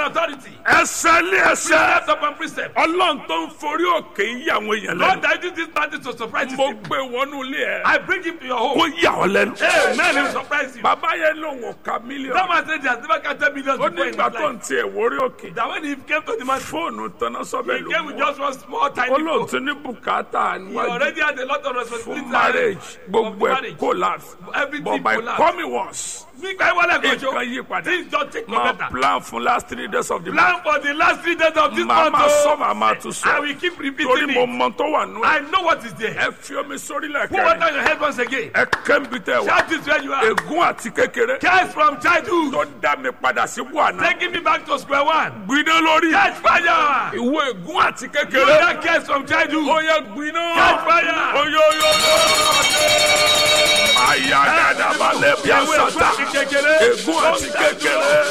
authority. ẹsẹ̀ lé ẹsẹ̀ Precept upon precept. ọlọ́run tó ń forí òkè ń yà àwọn èèyàn Lord, lẹ́nu I do this matter to surprise mo you. gbé wọnú ilé ẹ I bring him to your kó home. yà ọ́ lẹ́nu. Amen. He will surprise you. bàbá yẹn lòun ò ka That mílíọ̀nù man said he has never counted millions ó before in his nígbà tó ń life. tiẹ̀ wórí òkè That when he came to the man, fóònù tanná sọ́bẹ̀ he ló came with mú just one small tiny ó lóun phone. ti ní bùkátà He níwájú already had a lot of fún responsibility. marriage of gbogbo ẹ̀ marriage. collapse Everything but by collapsed. coming once Nígbà ìwọlẹ̀ nǹkan kọjọ, yí padà things don't take no máa better. plan fún last three days of the month Plan for the last three days of this máa month. máa oh. sọ máa máa tún I sọ will keep torí repeating mo it. mọ tó wà nù ẹ I know what is there. ẹ fi omi sórí Put water lẹ́kẹ̀rẹ́ on your head once again. ẹ kẹ́ńbi tẹ wá Shout this where you are. ègún àti kékeré Curse from childhood. tó dá mi padà sí buhana Taking me back to square one. gbiná lórí Catch fire. ìwọ ègún àti You kékeré that curse from childhood. ó yẹ gbiná Catch fire. oyoyo máa yá dáadáa balẹ̀ bí Ìwé ìwé àṣà àti kékeré. ègún àti kékeré.